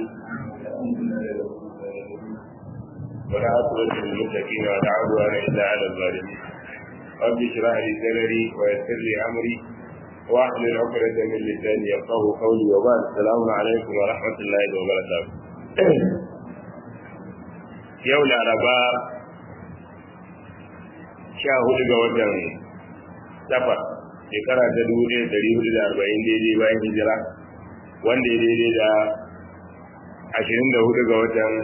ولا عقبة للمتقين ولا عدوان إلا على الظالمين رب اشرح لي صدري ويسر لي أمري واحلل عقدة من لساني يفقه قولي وبعد السلام عليكم ورحمة الله وبركاته يوم الأربعاء sha hudu ga watan safar shekara ta dubu ɗaya dari hudu da arba'in daidai bayan hijira wanda ya daidai da ashirin da hudu ga watan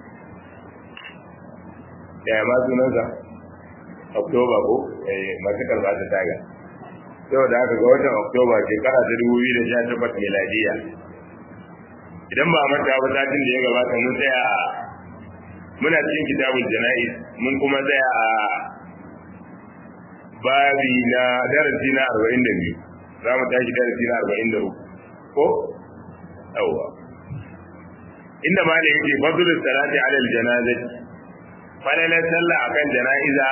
ɗaya ma sunansa oktoba ko masu karɓa ta taga yau da aka ga watan oktoba shekara ta dubu biyu da sha takwas miladiya idan ba manta ba satin da ya gabata mun tsaya a muna cikin kitabul jana'iz mun kuma tsaya a babi na darasi na arba'in da biyu za mu tashi darasi na arba'in da uku ko yawwa inda ma da yake fadlu salati alal janazati falalar sallah akan jana'iza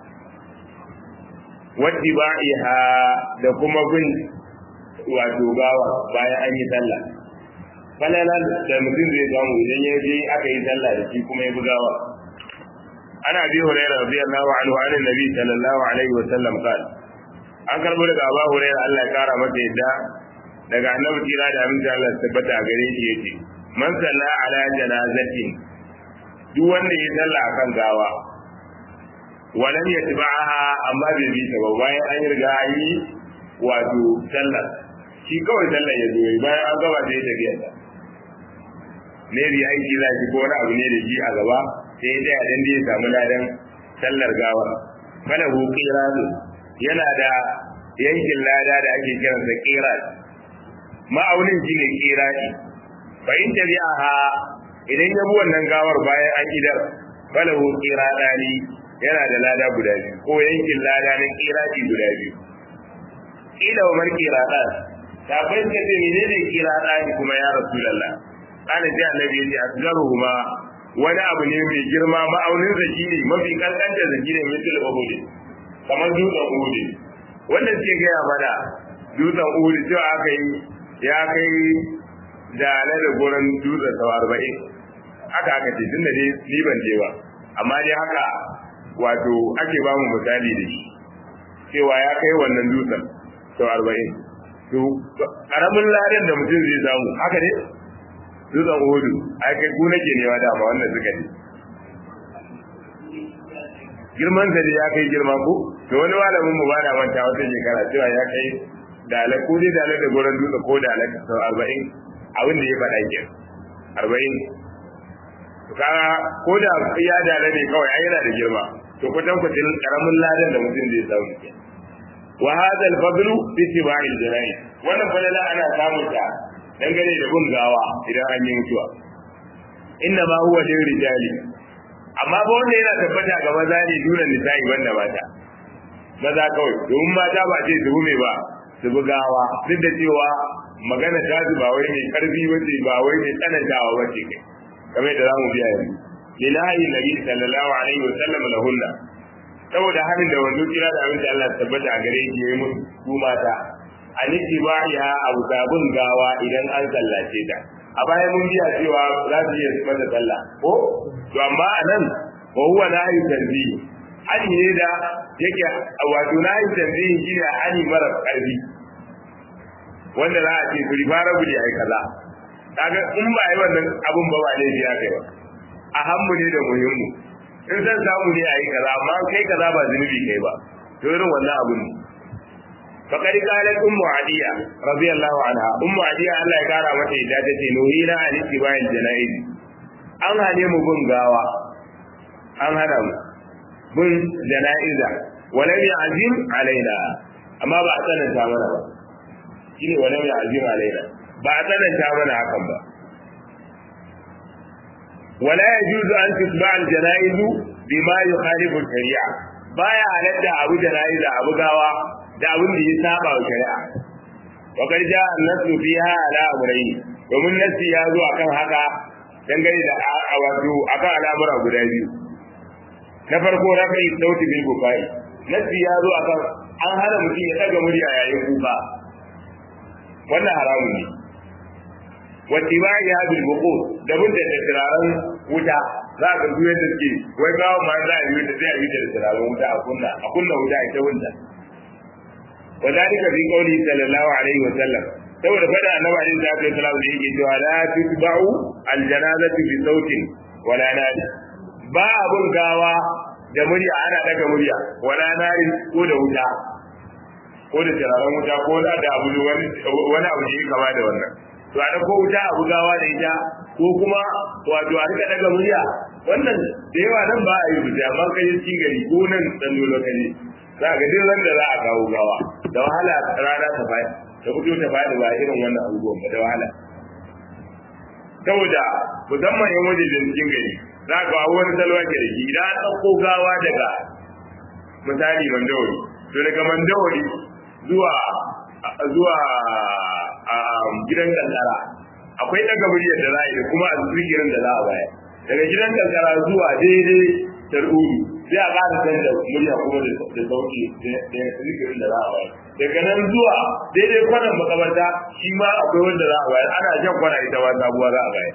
wattiba'iha da kuma bin wato gawa bayan an yi sallah falalar da mutum zai samu idan ya je aka yi sallah da shi kuma ya bi gawa ana bi hurairah radiyallahu anhu an annabi sallallahu alaihi wa sallam qal an karbo daga Abu Hurairah Allah ya kara masa yadda daga annabi kira da aminci Allah ya tabbata a gare shi yace man salla ala janazatin duk wanda ya salla akan gawa walam yatba'aha amma bai bi ta ba bayan an riga an yi wato sallar shi kawai sallar ya zo bayan an gaba da ya tafiya ta ne bi aiki za shi ko wani abu ne da shi a gaba sai ya tsaya dan da ya samu ladan sallar gawa fala hu qiratu yana da yankin lada da ake kiran sa qirat ma'aunin shi ne qirati fa in tabi'aha idan ya bi wannan gawar bayan an idar fala hu qiradani yana da lada guda biyu ko yankin lada na qirati guda biyu ila umar qiradan ta fahimta ce menene qiradani kuma ya rasulullah ana ji annabi ya ce asgaruhuma wani abu ne mai girma ma'aunin zaki ne mafi kankanta zaki ne misal uhudi kamar dutsen uhudi wanda suke gaya mana dutsen uhudi cewa aka yi ya kai da na da gurin dutsen sau arba'in haka aka ce tun da ne ni ban je ba amma dai haka wato ake ba mu misali da shi cewa ya kai wannan dutsen sau arba'in to karamin ladan da mutum zai samu haka ne dutsen hudu ai kai ku nake nema dama wannan suka ne girman sa ya kai girma ko to wani malamin mu ba da manta wata shekara cewa ya kai dalar ko dai dalar da goron dutse ko dalar sau arba'in abin da ya faɗa ke arba'in to kaga ko da ya dalar ne kawai ai yana da girma to kwatan kwatan karamin ladan da mutum zai samu ke wa hadha al-fadlu bi tiba'il jana'i wannan falala ana samun ta dangane da bin gawa idan an yi mutuwa inna ma huwa lil rijali amma ba wanda yana tabbata ga maza ne duna nisa'i banda mata maza kawai domin mata ba ce su me ba su bi gawa duk da cewa magana ta su ba wai mai karfi wace ba wai mai tsanantawa wace kai kamar da zamu biya yanzu lillahi nabi sallallahu alaihi wa sallam lahunna saboda halin da wanzu kira da abin da Allah tabbata a gare shi yayi musu su mata an ittiba'iha abu sabun gawa idan an sallace ta a bayan mun biya cewa za su iya mata sallah ko to amma anan wa huwa nahi tanzihi hali ne da yake wato nahi tanzihi shine hali mara karfi wanda za a ce kuri fara gudi ai kaza kaga in ba yi wannan abun ba ba ne ya kai ba a hammu ne da muhimmu in san samu ne ayi kaza amma kai kaza ba zunubi kai ba to irin wannan abun ne فقد قالت أم عدية رضي الله عنها أم عدية الله يقارى متى إذا تتنوهينا عن اتباع الجنائز an hane mu bin gawa an hana mu bin jana'iza walam ya'zim alaina amma ba a tsananta mana ba shine walam ya'zim alaina ba a tsananta mana hakan ba wala yajuzu an tutba al janaizu bima yukhalifu shari'a baya halatta abu jana'iza abu gawa da abin da ya saba wa shari'a wa qad ja'a an-nasu fiha ala amrayn domin nasi ya zo akan haka dangane da wato akan al'amura guda biyu na farko rafi sauti bil bukai nasi ya zo akan an hana mutum ya daga murya yayin kuka wannan haramun ne wa tibai hadil buqur da mun da turaren wuta za ka duye da ke wai gawo ma za a yi da zai yi da turaren wuta a kunna a kunna wuta ita wunta wa dalika fi qawli sallallahu alaihi wa sallam saboda fada annabi alaihi salatu wasallam da yake cewa la tutba'u al janazatu bi sautin wala nadi ba abun gawa da murya ana daga murya wala nari ko da wuta ko da turaren wuta ko da da abu wani wani abu ne kama da wannan to a ko wuta abu gawa da ita ko kuma wato a rika daga murya wannan da yawa nan ba a yi rubuta amma kai cikin gari ko nan dan lokaci za ka duk ran da za a kawo gawa da wahala rana ta faɗi ta fito ta faɗi ba irin wannan abubuwan ba da wahala saboda musamman yan waje da cikin gari za ka kawo wani salwa ke da shi idan an ɗauko gawa daga misali mandawari to daga mandawari zuwa zuwa gidan kankara akwai daga muryar da za a yi da kuma a zikirin da za a bayar daga gidan kankara zuwa daidai tar'udu sai a ƙara canza murya kuma da sauki da zikirin da za a bayar daga nan zuwa daidai kwanan makabarta shi ma akwai wanda za a bayar ana jan kwana ita ma sabuwa za a bayar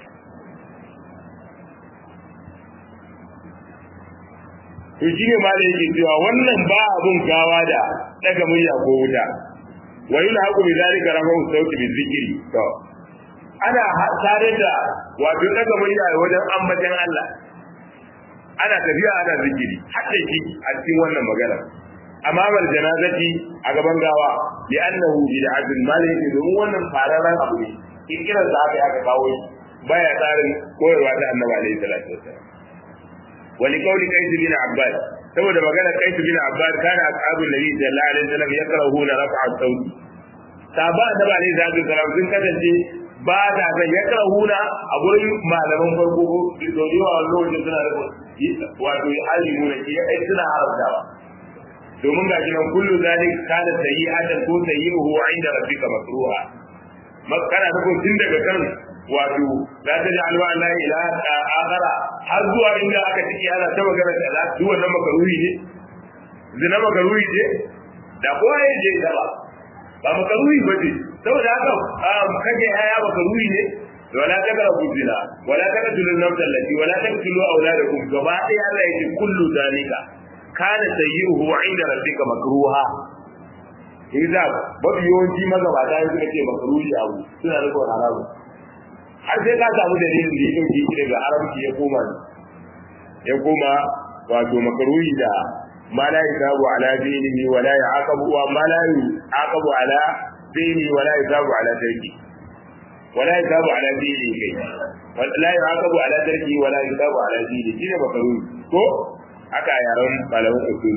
to shi ne ma da yake cewa wannan ba abun gawa da daga murya ko wuta wa yulhaqu bi dhalika rafu sauti bi zikri to ana tare da wato daga murya wajen ambatan Allah ana tafiya ana zikiri hadda shi a cikin wannan magana amma bal janazati a gaban gawa li annahu bid'atun maliki domin wannan fararen abu ne kiran da aka aka kawo shi baya tsarin koyarwa ta annabi alaihi salatu wasallam wani kauli kaisu bin abbas saboda magana kaisu bin abbas kana ashabul nabi sallallahu alaihi wasallam yakrahuna raf'a sauti sahaba annabi alaihi salatu wasallam sun kasance ba ta san yakrahuna a gurin malaman farko ko da yawa lokacin suna da wato halimuna ke ai suna haramtawa domin ga shi nan kullu zalik kana sayyi'atan ko sayyi'uhu 'inda rabbika makruha makana ta ko tun daga kan wato la ta ji alwa la ilaha akhara har zuwa inda aka ciki ana ta magana da Allah duk wannan makaruhi ne zina makaruhi ce da kowa ya je da ba ba makaruhi ba ce saboda haka kage haya makaruhi ne wala taqrabu zina wala taqtulu an-nafsa allati wala taqtulu awladakum gaba ɗaya Allah yake kullu zalika kana sayyi'uhu 'inda rabbika makruha idza babu yawanci magabata suka ce makruhi abu suna rikon haramu har sai ka samu dalilin da ya dauke shi daga haramci ya koma ya koma wato makaruhi da ma la yusabu ala dinihi wa la yaqabu wa ma la yaqabu ala dinihi wa la yusabu ala tarki wa la yusabu ala dinihi kai wa la yaqabu ala tarki wa la yusabu ala dinihi shine makaruhi ko aka yaran malamin usul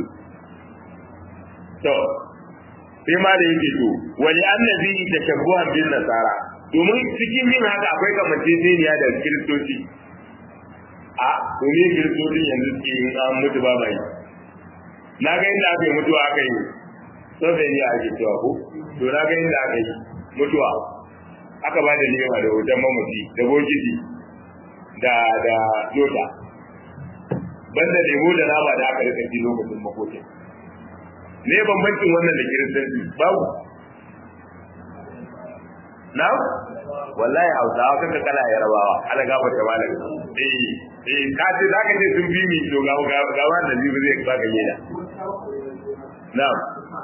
to sai ma da yake to wani annabi tashabbuhan bin nasara domin cikin yin haka akwai kamanceceniya da kiristoci a domin kiristoci yanzu suke yin an mutu ba mai na ga inda aka yi mutuwa aka yi sofe ne ake cewa ko to na ga inda aka yi mutuwa aka ba da nema da hoton mamaci da bokiti da da lota banda lemo da nama da aka rika ji lokacin makokin ne bambancin wannan da kiristanci babu na wallahi hausawa kanka kala yarabawa ala gaba ta malam eh eh ka ce zaka ce sun bi mi to ga ga wannan zai zai baka yeda na'am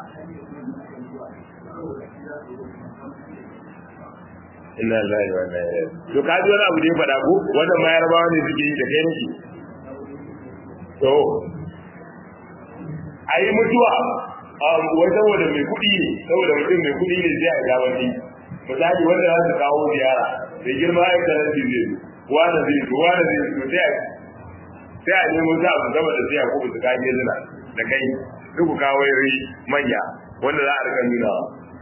inna lillahi wa inna ilaihi to ka ji wani abu da ya faɗa ko wannan ma yarabawa ne suke yi da kai nake to ayi mutuwa wai saboda mai kuɗi ne saboda mutum mai kuɗi ne zai a gabanci misali wanda za su kawo ziyara da girma ya kanar da zai wani zai zo wani zai zo sai a sai a nemo za su gama da siya ko su kaje zina da kai duk ku kawo yari manya wanda za a rika nuna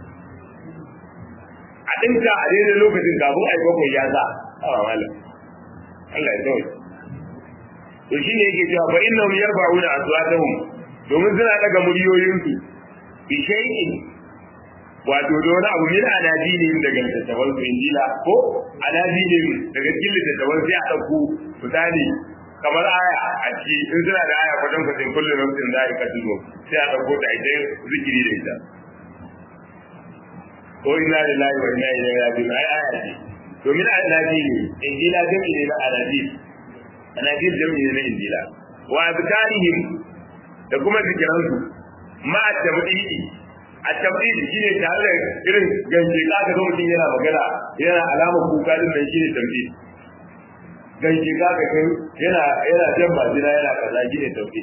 a ɗinka a daidai lokacin kafin a yi bakwai ya sa a malam Allah ya kawai to shine yake cewa fa innahum yarfa'una aswatahum domin suna daga muryoyinsu bi shay'in wato da wani abu min anaji ne daga littattafan su injila ko anaji ne daga cikin littattafan sai a ɗauko misali kamar aya a ciki in suna da aya kwatan kwatan kullum nafsin da aka tuzo sai a ɗauko ta ita zikiri da ita ko inna lillahi wa inna ilaihi raji'un ai aya ce domin alaji ne injila jami'i ne na alaji alaji jami'i ne na injila wa azkarihim da kuma zikiransu ma at-tabdidi at-tabdidi shine tare da irin ganje ka ga mutum yana magana yana alamar kuka din nan shine tabdidi ganje ka ga kai yana yana jan majina yana kaza shine tabdidi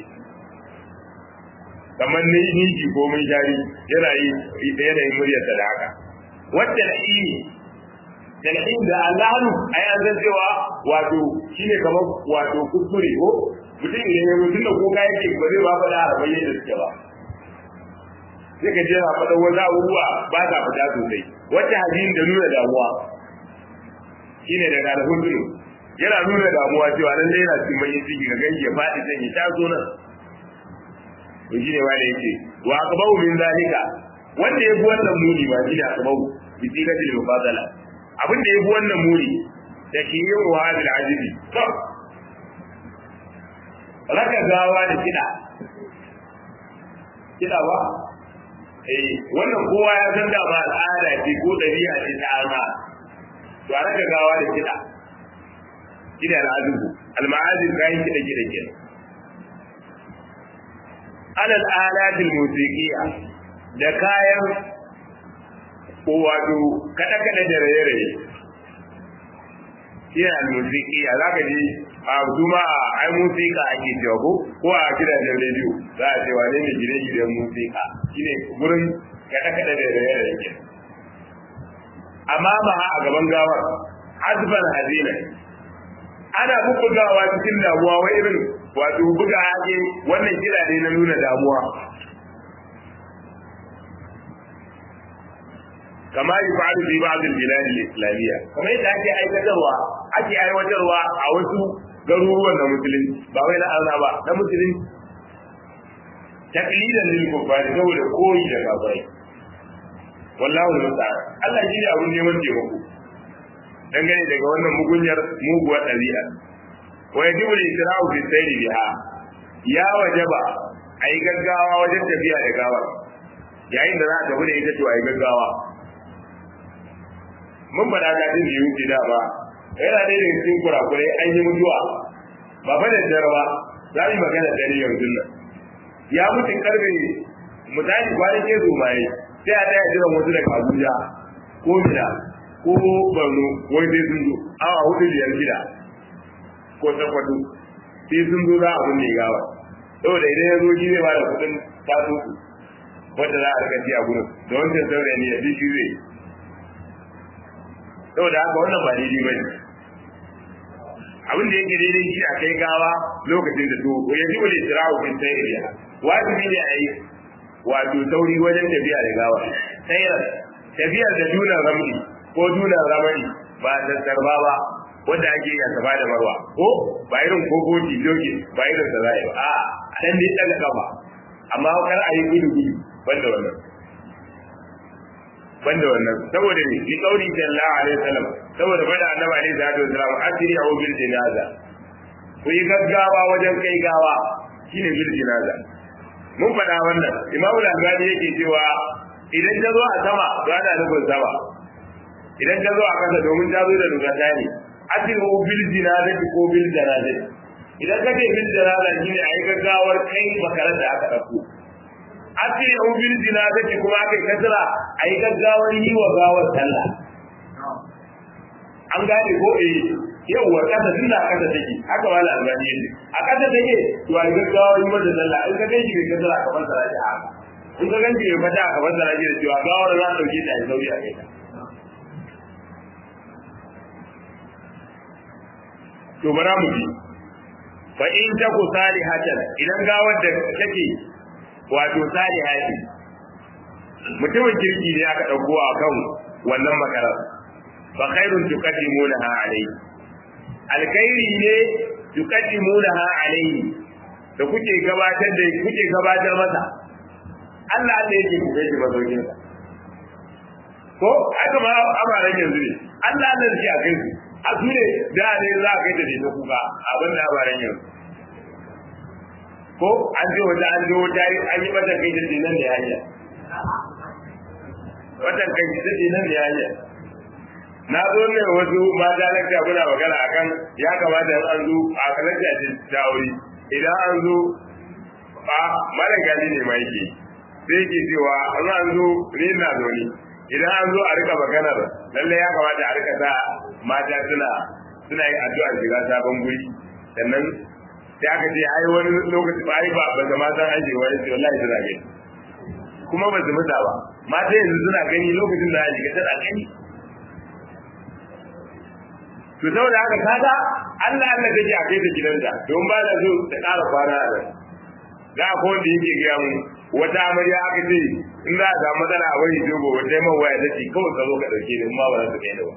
kamar ni niji ko mun jari yana yi yana yin muryar da haka wacce alhini talhin da Allahu ai an san cewa wato shine kamar wato kuskure ko mutum idan ya mutum da kuka yake ba zai ba faɗa a bayyana da suke ba sai ka jira faɗa wani abubuwa ba ta fita sosai wacce hajjin da nuna damuwa shine daga alhudu yana nuna damuwa cewa nan dai yana cikin bayin ciki ga gangi ya faɗi can ya taso nan to shine ma da yake wa aqbahu min zalika wanda ya bi wannan muni ba shi da aqbahu bi sigatil mufadala abin da ya bi wannan muni da shi yin wa hadil ajibi to raka gawa da kiɗa kiɗa ba eh wannan kowa ya san da ba al'ada ce ko ɗabi'a ce ta arna to a raka gawa da kiɗa kiɗa da azubu al-ma'azin kayan kiɗa kiɗa kenan alal alatil musiqiya da kayan wato kada kada da raye-raye shi al-musiqiya zaka ji a kuma ai musika ake cewa ko ko a gidajen rediyo za a ce wane ne gine-ginen musika shine gurin kada kada da raye-raye ke amma ma a gaban gawar azban hazina ana bubbugawa cikin damuwa wa irin wato buga hake wannan kira ne na nuna damuwa kama yi fa'adu fi ba'd al-bilad al-islamiyya kamar yadda ake aikatarwa ake aiwatarwa a wasu garuruwan na musulunci ba wai na Allah ba na musulunci taklidan lil kuffari saboda koyi da kafirai wallahu musta'an Allah shi ne abun neman taimako dangane daga wannan mugunyar muguwar ɗabi'a wa yajibu al-isra'u fi sayri biha ya wajaba ayi gaggawa wajen tafiya da gawa yayin da za a tafi da ita to ayi gaggawa mun faɗa ga din da yuki da ba yana da irin cikin kurakurai an yi mutuwa ba fa da jarwa za mu magana dare yanzu nan ya mutu karbe misali kwanan ke zo mai sai a daya jiran wasu daga Abuja ko Mina ko Borno wai sai sun zo awa hudu biyar gida ko Sokoto sai sun zo za a kunne gawa saboda idan ya zo shi zai bada kuɗin taso wanda za a rika ci a gurin da wancan saurayi ne ya fi shi zai saboda haka wannan ba daidai ba ne abin da yake daidai shi a kai gawa lokacin da to ya ji wani isra'u bin sayriya wajibi ne a yi wato sauri wajen tafiya da gawa sayar tafiyar da dunan ramli ko dunan ramani ba da sarba ba wanda ake yi a saba da marwa ko ba irin kogoji doki ba irin sa zai ba a a dan dai daga kafa amma kar a yi gudu gudu banda wannan banda wannan saboda ne bi kauli sallallahu alaihi wasallam saboda bada annabi alaihi salatu wasallam asiri au bil jinaza ku yi gaggawa wajen kai gawa shine bil jinaza mun faɗa wannan imamu al-albani yake cewa idan ta zo a sama to ana nufin sama idan ta zo a kasa domin ta zo da dogata ne asiri au bil jinaza ko bil janaza idan ka ce bil janaza shine a yi gaggawar kai makarar da aka ɗauko asiri au bil jinazati kuma aka kasra ayi gaggawar yi wa gawar sallah an gane ko eh yawwa kasa tunda kasa take haka wala albani yake a kasa take to ayi gaggawar yi mata sallah in ka ganshi bai kasra ka fassara shi haka in ka ganshi bai fata ka fassara shi da cewa gawar za ta dauke ta a sauri a kai ta to bara mu bi fa in taku salihatan idan gawar da take wato saliha ce mutumin kirki ne aka dauko a kan wannan makarar fa khairun tuqaddimunaha alayhi alkhairi ne tuqaddimunaha alayhi da kuke gabatar da kuke gabatar masa Allah Allah yake ku gaji mazaukin sa ko haka ma amaran yanzu ne Allah Allah yake a kai su a su ne da ne za ka kai da ne kuka abin da amaran yanzu ko an je wata an je wata an yi mata kai da dinan da hanya watan kai da dinan da hanya na zo ne wasu mata lakta muna magana akan ya kamata in an zo a kalanta ce ta aure idan an zo a mara gani ne ma yake sai ke cewa an an zo ni na zo ni idan an zo a rika maganar lalle ya kamata a rika sa mata suna suna yin addu'a shiga sabon guri sannan sai aka ce ai wani lokaci ba ai ba ba ga matan aiki wani ce wallahi suna gani kuma ba su muta ba mata yanzu suna gani lokacin da aiki tana gani to saboda haka kaga Allah Allah take a kai ta gidanta don ba da so ta ƙara kwana a nan ga ko wanda yake ga mu wata amarya aka ce in za a samu matsala a wani jogo wata yi man waya ta ce kawai ka zo ka ɗauke ni ma ba za su kai da ba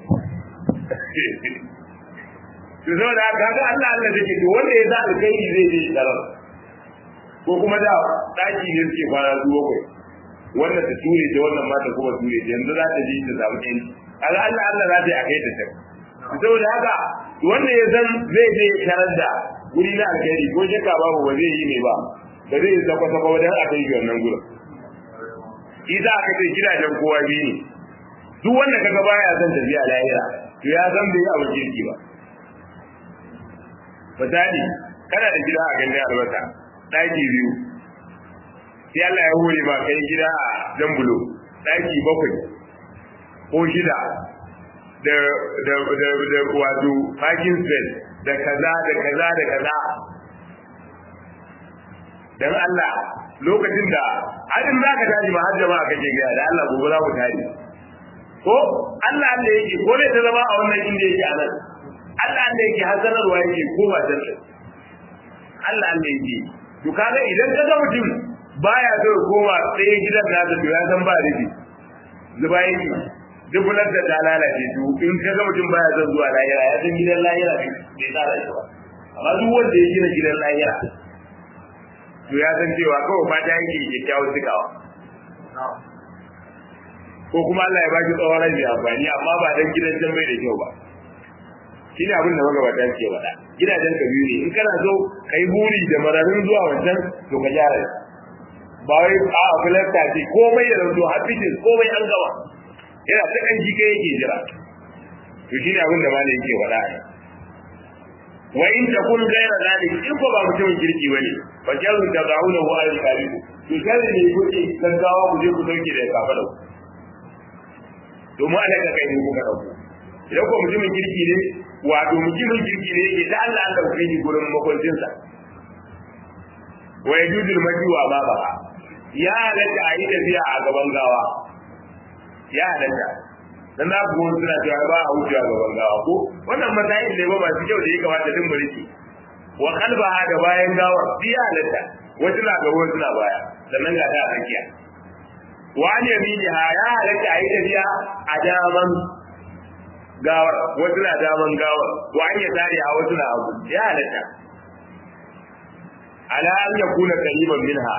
to saboda haka kaga Allah Allah take to wanda ya za alkhairi zai je darar ko kuma da daki ne suke kwana zuwa kai wannan ta ture ta wannan ma ta kuma ture ta yanzu za ta je ta samu yanci kaga Allah Allah za ta yi a kai ta can saboda haka wanda ya san zai je tarar da guri na alkhairi ko shakka babu ba zai yi ne ba ba zai yi zakwa zakwa wajen a kai wannan gurin isa aka ce gidajen kowa biyu ne duk wanda kaga baya son tafiya lahira to ya san bai yi abu kirki ba misali kana da gida a gandun albasa ɗaki biyu sai Allah ya hore ma kai gida a jambulo ɗaki bakwai ko shida da da da da wato parking space da kaza da kaza da kaza dan Allah lokacin da hadin zaka tashi ma har jama'a kake ga da Allah gobe za ku tashi ko Allah Allah yake ko ne ta zama a wannan inda yake a nan Allah Allah yake hazanarwa yake ko ba dan Allah Allah yake to kaga idan ka ga mutum baya so koma tsaye gidan nasa to ya san ba rufi zuba yake dubular da ta lalace to in ka ga mutum baya son zuwa lahira ya san gidan lahira bai tsara shi ba amma duk wanda ya gina gidan lahira to ya san cewa kawai fata yake kyakkyawar cikawa ko kuma Allah ya ba shi tsawon rai amfani amma ba dan gidan can bai da kyau ba shi ne abin da magabata ke faɗa gidajen ka biyu ne in kana so ka yi buri da mararin zuwa wancan to ka gyara ba wai a filasta ce komai da zanto hafisis komai an gama yana ta kan jike yake jira to shi ne abin da malam yake faɗa a wa in takun gaira zalik in ko ba mutumin kirki bane fa jazu tadawuna wa al karibu to sai ne kuke gaggawa ku je ku dauke da kafa da domin Allah ka kai ku ka dauko idan ko mutumin kirki ne wato mutumin kirki ne yake da Allah Allah ku kai gurin makwancin sa wa yajudul majwa ba ba ya halatta a yi tafiya a gaban gawa ya halatta dan za ku wani suna cewa ba a wuce a gaban gawa ko wannan matsayin ne ba masu kyau da ya kamata din mulki wa kalbaha da bayan gawa biya halatta wasu na gaba wasu na baya sannan ga ta tsakiya wa an yaminiha ya halatta a yi tafiya a daman gawar wasu na daman gawar wa an yasari a wasu na abu ya halatta ala an yakuna qariban minha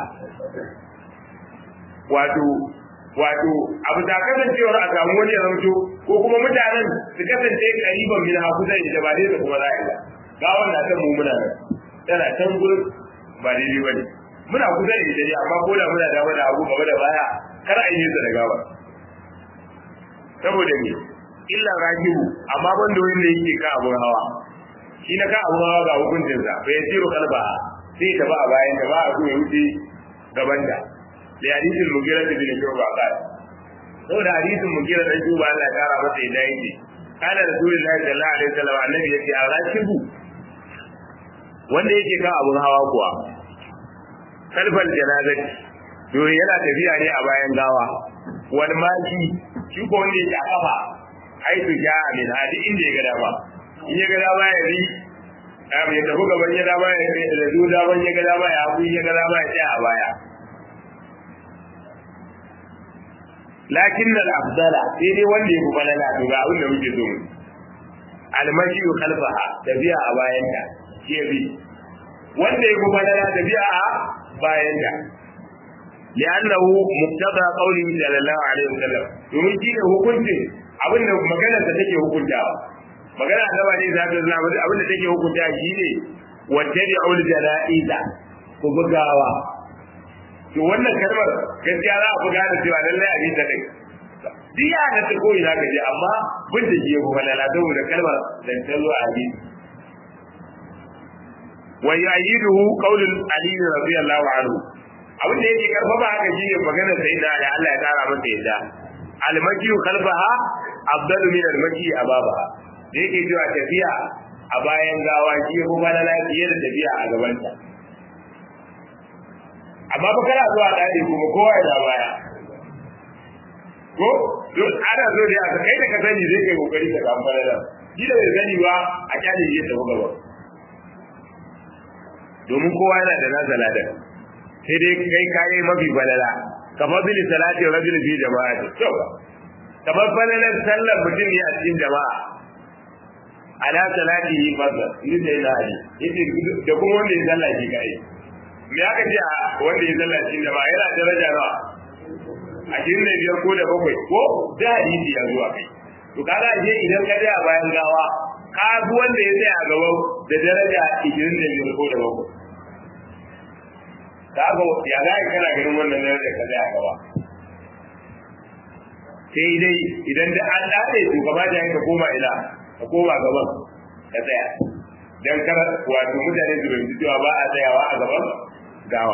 wato wato abu da kasancewar a samu wani ya zamto ko kuma mutanen su kasance kariban min haku zai da ba dai da kuma za'a ga gawan na kan mu muna nan tana can gurin ba daidai ba ne muna kusa da ita ne amma ko da muna dama da abu gaba da baya kar a yi da gawa saboda me illa rajibu amma ban da wanda yake ka abun hawa shi na ka abun hawa ga hukuncinsa bai tsiro kalba sai ta ba a bayan da ba a so ya wuce gaban da da hadisin mugira da bin shuba kai saboda hadisin mugira dan shuba Allah ya kara masa yadda yake kana rasulullahi sallallahu alaihi wasallam annabi yace a rashibu wanda yake kan abun hawa kuwa kalfal janazati to yana tafiya ne a bayan gawa wal maji shi ko wanda yake a kafa haitu ja min hadi inda ya ga dama in ya ga dama ya bi ya tafi gaban ya dama ya da zu daman ya ga dama ya abu ya ga dama ya tsaya a baya lakin da afdala sai dai wanda ya fi falala to ga abin da muke so mu almashi khalfaha tafiya a bayan ta ke bi wanda ya fi falala tafiya a bayan ta li'annahu muqtada qawli sallallahu alaihi wasallam domin shi ne hukuncin abin da maganar ta take hukuntawa magana annaba ne za ta zama abin da take hukunta shi ne wattabi'ul jana'iza ku bugawa to wannan kalmar gaskiya za a fi gane cewa lallai a bisa din duk ya da ta koyi za ka je amma bin da ke kuma lala saboda kalmar da ta zo a hadisi wa yu'ayyiduhu qawlul ali radiyallahu anhu abin da yake karfafa haka shine maganar sayyidina ali Allah ya kara masa yadda al-maki khalfaha afdalu min al-maki ababaha da yake cewa tafiya a bayan gawa shi ya kuma lala fiye da tafiya a gabanta amma ba kana zuwa dadi kuma kowa ya baya ko don ana zo da aka kai da ka sani zai kai kokari ka samu falala shi da bai sani ba a kyale shi ya tafi gaba domin kowa yana da nasa ladan sai dai kai kayi mafi falala kamar bili salati rajul fi jama'a kyau kamar falalar sallar mutum ne a cikin jama'a ala salati yi fasa ni da yana ali yace da kuma wanda ya sallah shi kai me aka ce wanda ya sallah cikin jama'a yana daraja nawa ashirin da biyar ko da bakwai ko da hadisi ya zuwa kai to kaga ashe idan ka tsaya bayan gawa ka bi wanda ya tsaya a gaba da daraja ashirin da biyar ko da bakwai ka ga ya za ka kana ganin wannan daraja ka tsaya a gaba sai dai idan da an dade to gaba da ka koma ila ka koma gaban ka tsaya dan kar wato mutane su bai cewa ba a tsayawa a gaban gawa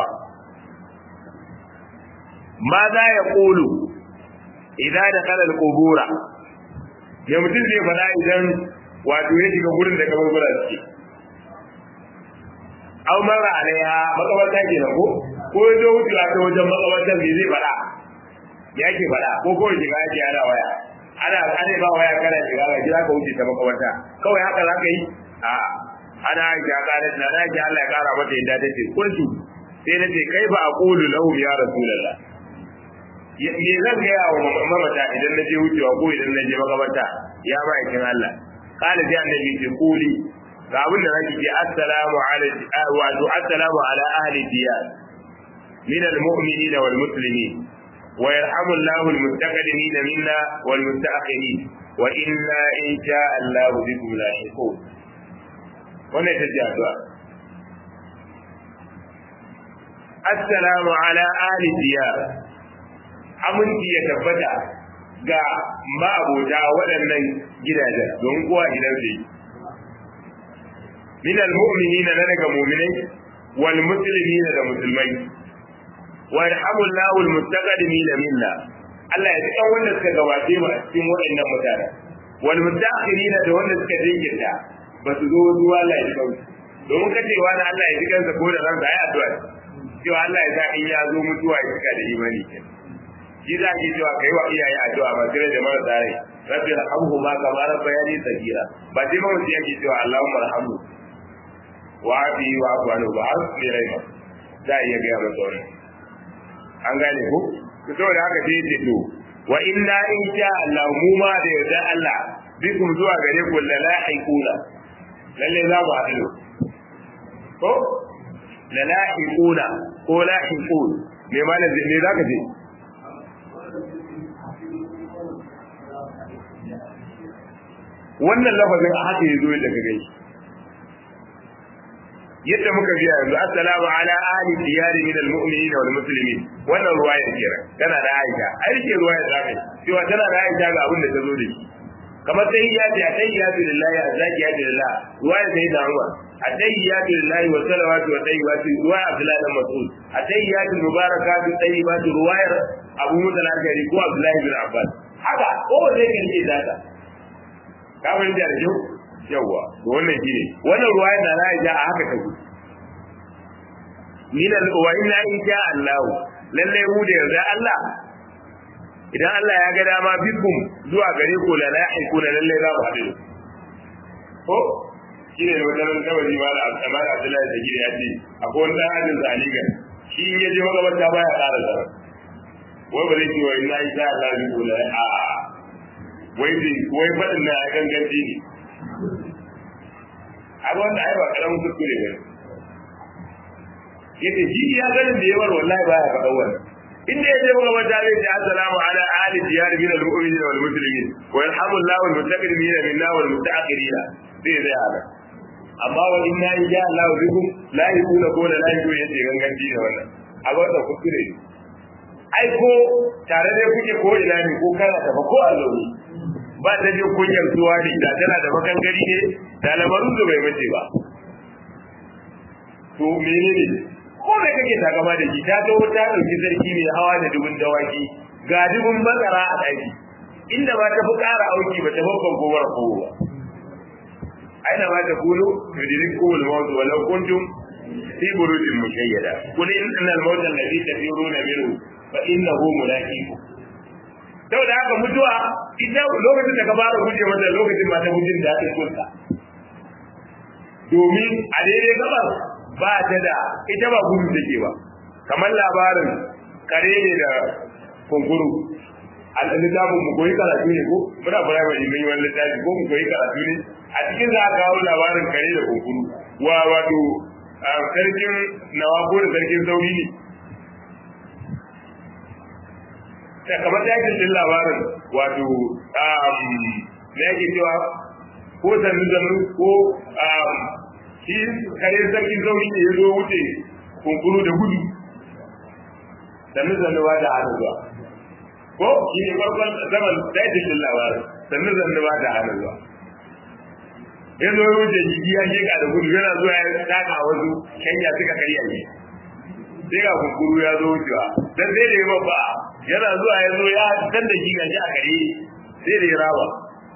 ماذا يقول إذا دخل القبور ya mutum zai faɗa idan wato ya shiga gurin da kaburbura suke aw mara alaiha makabarta ke ko ko ya zo wucewa ta wajen makabartar me zai faɗa ya ke faɗa ko ko shiga ake ana waya ana ana ba waya kana shiga ga gida ka wuce ta makabarta kawai haka za ka yi a ana aisha ƙarar na na aisha Allah ya ƙara mata yadda ta ce kuntu sai na ce kai ba a ƙulu lahu ya rasulallah me zan gaya wa mamata idan na je wucewa ko idan na je makabarta ya ba yakin Allah kala sai annabi ce kuli ga abin da zaki ce assalamu ala wa assalamu ala ahli diyar min almu'minin wal muslimin wa yarhamu Allahu almustaqdimin minna wal mustaakhirin wa inna in sha Allah bikum lahiqun wannan ita ce addu'a assalamu ala ahli diyar aminci ya tabbata ga ma'abota waɗannan gidajen don kowa gidan su yi. Min al-mu'minina na daga mu'minai wal muslimina da musulmai wa yarhamullahu al-mustaqdimina minna Allah ya tsaya wanda suka gabace mu a cikin waɗannan mutane wal mustaqirina da wanda suka jinkirta ba su zo zuwa Allah ya kauce domin kacewa na Allah ya ji kansa ko da ransa ai addu'a cewa Allah ya sa in ya zo mutuwa ya cika da imani kenan shi za ki cewa kai wa iyaye addu'a ba sai da marasa rai rabbi rahamhu ma kama rabbayani sagira ba sai ma mutum yake cewa Allahumma rahamhu wa abi wa afu anhu ba har sai rai ba za a iya gaya masa wannan an gane ko to saboda haka sai ce to wa inna in sha Allah mu ma da yarda Allah bikum zuwa gare ku la lahiquna lalle za mu haɗu ko la lahiquna ko lahiqun me malam me zaka ce wannan lafazin a haka yazo yadda ka gani yadda muka biya yanzu assalamu ala ahli diyari min almu'minin wal muslimin wannan ruwaya kenan tana da Aisha ai rike ruwaya da kai cewa tana da Aisha ga abin da ta zo da shi kamar tahiyyatu ya tahiyyatu lillahi azzakiyatu lillah ruwaya sai da Umar atahiyyatu lillahi wa salawatu wa tayyibatu ruwaya Abdullah bin Mas'ud atahiyyatu mubarakatu tayyibatu ruwayar Abu Musa al-Ashari ko Abdullah bin Abbas haka ko wanda yake rike zata ka fahimta da kyau yawa to wannan shine wannan ruwaya da Aisha a haka take min al wa inna in sha Allah lalle mu da yarda Allah idan Allah ya ga dama bikum zuwa gare ku la lahiku la lalle za mu haɗu ko shine wannan kawai ma da Abdullah Abdullah da gire ya ce akwai wani dan ajin zaliga shi in ya je magabarta baya ƙara zara wai ba zai ce wa inna in sha Allah bikum la a wai wai faɗin na ganganci ne a wanda ai ba karamin kuskure ba yace shi ya ganin da yawar wallahi ba ya faɗa wannan inda yaje muka mata zai ce assalamu ala ahli diyar min al-mu'minin wal muslimin wa yarhamu Allahu al-mustaqdimin minna wal mutaakhirin sai zai haka amma wa inna ya Allah bikum la yakuna ko la yakuna yace ganganci ne wannan a wannan kuskure ne ai ko tare da kuke ko ina ne ko kana tafa ko a zaune ba ta je kunyar zuwa da ita tana da makangari ne da lamarin da bai mace ba to menene ko mai kake takama da shi ta zo ta dauki sarki mai hawa da dubun dawaki ga dubun matsara a daki inda ba ta fi ƙara auki ba ta babban gowar kowa ba aina ma ta kulu yudirin kowal mawdu walau kuntum fi burujin mushayyada kul inna al-mawt alladhi tafiruna minhu fa innahu mulaqiku sau da haka mutuwa ita lokacin da ka fara guje mata lokacin ba ta gujin da ta kunta domin a daidai gabar ba ta da ita ba gudu take ba kamar labarin kare ne da kunkuru a littafin mu koyi karatu ne ko muna firamare mun yi wani littafi ko mu koyi karatu ne a cikin za a kawo labarin kare da kunkuru wa wato sarkin nawa ko da sarkin sauri ne da kamar yakin din labarin wato na yake cewa ko sannu sannu ko shi kare sarkin sauri ne ya zo wuce kunkuru da gudu sannu sannu ba da hannun zuwa ko shi ne farkon zaman yakin din labarin sannu sannu ba da hannun zuwa ya zo wuce jiki ya sheka da gudu yana zuwa ya taka wasu kenya suka karya shi sai ga kunkuru ya zo wucewa dan sai da ya babba yana zuwa ya zo ya dan da shi gashi a kare sai da ya raba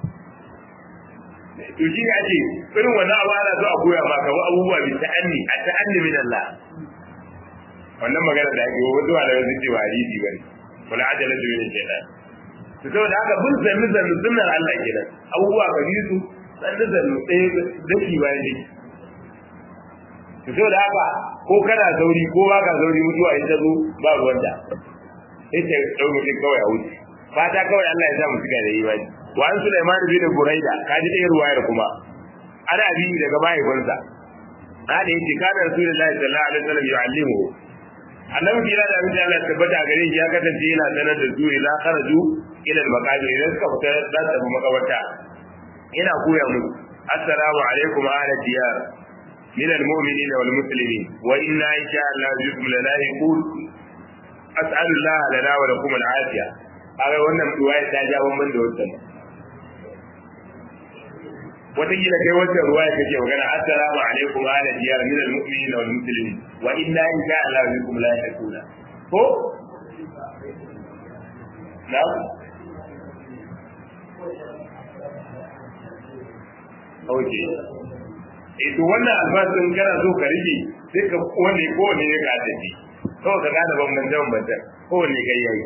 to shi ne ake irin wannan abu ana so a koya ma kamar abubuwa bi ta'anni a ta'anni min Allah wannan magana da ake wasu malamai sun ce ba hadisi bane wala ajala tu min shaytan to saboda haka bin zanni zanni sunnar Allah kenan abubuwa ka bi su zanni zanni ɗaya daki bayan daki to saboda haka ko kana sauri ko ba ka sauri mutuwa in ta zo ba ruwan da sai ta dau mutum kawai a wuce fata kawai Allah ya sa mu cika da imani wa an Sulaiman bin Buraida kaji ɗaya ruwayar kuma ana bi daga mahaifinsa hada yace kana Rasulullahi sallallahu alaihi wasallam yu'allimu annabi kira da abin da Allah tabbata gare shi ya kasance yana sanar da su ila kharaju ila al-maqabir idan suka fita za su tafi makabarta yana koya musu assalamu alaikum ahla diyar من المؤمنين والمسلمين وإنا إن شاء الله بكم للاحقون أسأل الله لنا ولكم العافية هذا wannan ruwaya ta ja wannan da wannan wataƙila kai wannan ruwaya kake magana assalamu alaikum ala diyar min almu'minina wal muslimin wa inna in sha Allah bikum la yakuna ko na Okay. eh to wannan albasin kana so ka rike sai ka wani ko ne ya ka tafi kawai ka gane bambancin bambancin ko ne kai yayi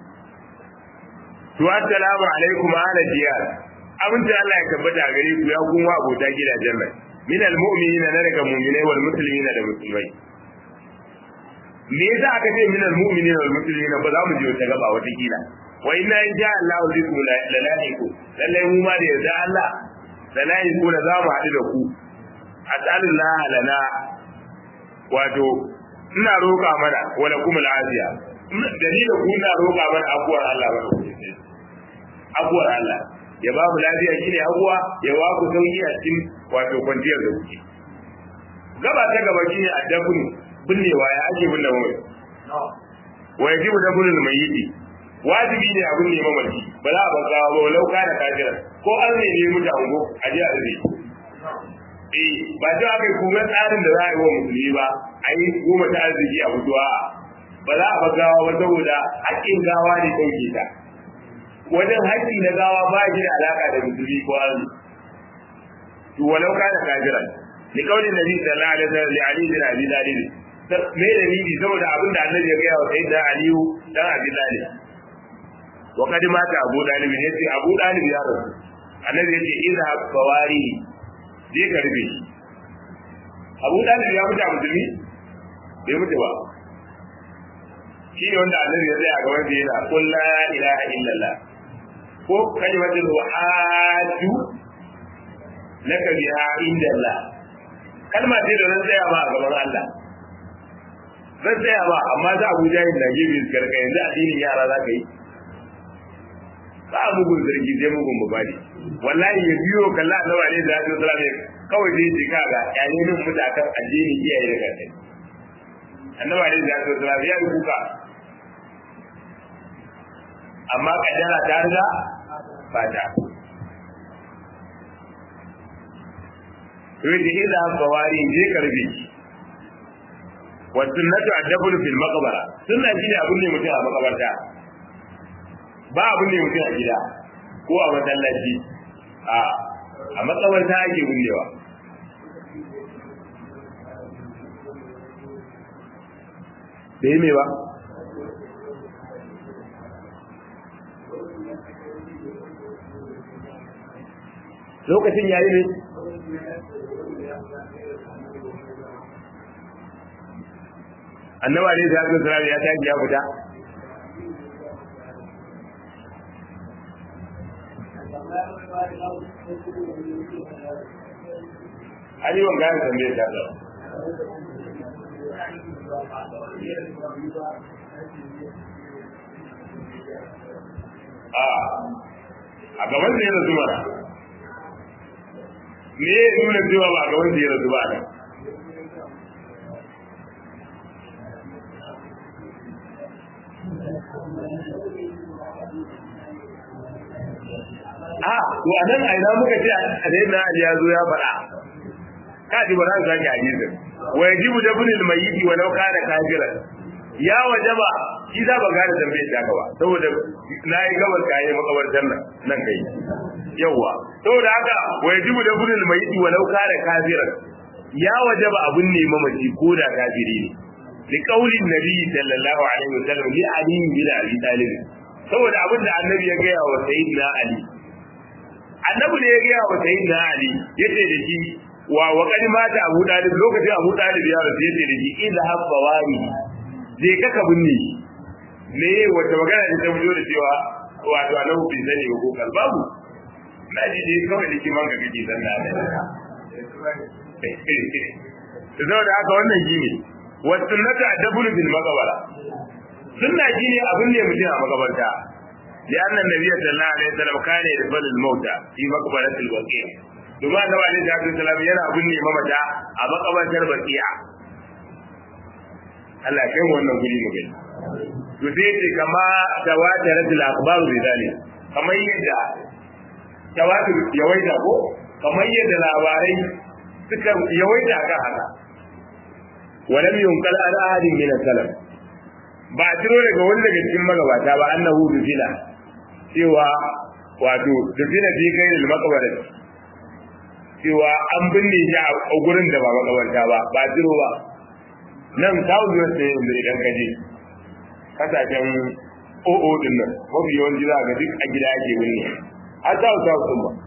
to assalamu alaikum ala diyar abin da Allah ya tabbata gare ku ya kuma abota gidajen nan min almu'minina na daga mu'minai wal muslimina da musulmai me yasa aka ce min almu'minina wal muslimina ba za mu je wata gaba wata kila wa inna in ja Allah bikum lalahiku lalle mu ma da yarda Allah lalahiku da za mu haɗu da ku as'alullah lana wato ina roƙa mana wa lakum al'afiya dalilin ku ina roƙa mana abuwar Allah ba ku abuwar Allah ya ba mu lafiya shine abuwa ya ba ku sauki a cikin wato kwanciyar da kuke gaba ta gaba shine addabun binnewa ya ake binne mamaci wa yajibu dabunul mayyiti wajibi ne abin ne mamaci ba za a banza ba lauka da kafira ko an ne ne mutu ango a ji a zai eh ba ta aka kuma tsarin da za a yi wa musulmi ba a yi goma ta arziki a mutuwa ba za a gawa ba saboda haƙƙin gawa ne ɗauke ta wajen haƙƙi na gawa ba shi da alaƙa da musulmi ko arziki to walau ka da kafira ni kaulin nabi sallallahu alaihi wasallam li ali bin abi talib me da ni saboda abin da annabi ya gaya wa sayyidina aliyu dan abi talib wa kad mata abu talib ne sai abu talib ya rasu annabi ya ce idha bawari je ka rufe shi abu dalib ya mutu a musulmi bai mutu ba shi ne wanda annabi ya tsaya ga wanda yana qul la ilaha illallah ko kalimatul wahadu laka biha indallah kalma ce da zan tsaya ba a gaban Allah zan tsaya ba amma za abu jahil na gefe karka yanzu addinin yara za ka yi ba a mugun zargi sai mugun mubadi wallahi ya biyo kalla annabi alaihi salatu wasallam kawai zai ce kaga yane min mutakan addini iyaye da kai annabi alaihi salatu wasallam ya yi kuka amma kaddara ta riga fata to yadda idza bawari je karbe wa sunnatu adabul fil maqbara sunna shine abun ne mutum a makabarta ba abun ne mutum a gida ko a masallaci a a makabarta ake bunnewa da yi ba lokacin yayi ne annaba ne da haka sura ya tashi ya fita Ali ban gane tambayar ta da a a gaban da ya rasu mana me ya nuna cewa ba a gaban da ya rasu ba nan a to a nan a ina muka ce a dai na Ali ya zo ya faɗa ka ji ba za ka sake hadisin wa yajibu dabnil mayyiti wa law kana kafiran ya wajaba shi za ba gane tambayar ta ba saboda na yi gabar kayan makabartar nan nan kai yawa saboda haka wa yajibu dabnil mayyiti wa law kana kafiran ya wajaba abun ne mamaci ko da kafiri ne li qaulin nabi sallallahu alaihi wasallam li ali bin abi talib saboda abin da annabi ya gaya wa sayyidina ali annabi ne ya gaya wa sayyidina ali yace da shi wa wa kad mata abu dalib lokacin abu dalib ya rasu yace da shi idha habba wani je ka ka binne ne wata magana da ta fito da cewa wato annabi bai sani ba ko kalbabu na ji dai kawai da kiman ka kake zanna da saboda haka wannan shine wa sunnatu adabul bil maqbara sunna shine abin ne mutum a makabarta لأن النبي صلى الله عليه وسلم كان يدفن الموتى في مقبرة الوقيع domin annabi alaihi salatu wasallam yana binne mamata a makabartar bakiya Allah ya kai mu wannan guri mu gani to sai ce kama tawatarat al akhbar bi zalik kamar yadda tawatur yawaita ko kamar yadda labarai suka yawaita kan haka walam yunqal ala ahadin min salaf ba a ciro daga wani daga cikin magabata ba annahu dufila cewa wato dufila fi kai da makabarin cewa an binne shi a gurin da ba makabarta ba ba ciro ba nan kawo zuwa sai yanzu idan ka je kasashen o'o din nan mafi yawanci za ga duk a gida ake binne har south south din ba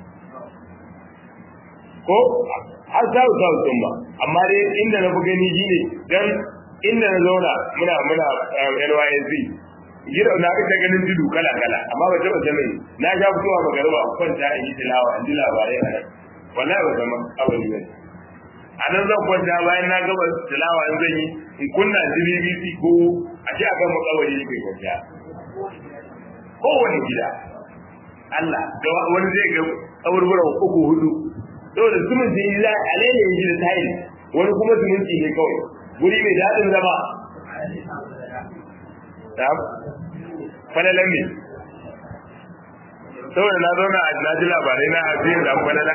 ko har south south din ba amma dai inda na fi gani shine dan inda na zauna muna muna NYSC gida na ga ta ganin tudu kala kala amma ba taba sanin na ga fitowa magariba kwanta in yi tilawa in ji labarai a nan wallahi ba zama abin ne a nan zan kwanta bayan na gaba tilawa in zan yi in kunna BBC ko a ce akan makawari ne bai kwanta kowane gida Allah da wani zai ga kaburburan uku hudu saboda zumunci yi za a lele yi da tayi wani kuma zumunci ne kawai guri mai daɗin zama falalan ne saboda na zauna a na ji labarai na ajiyar da falala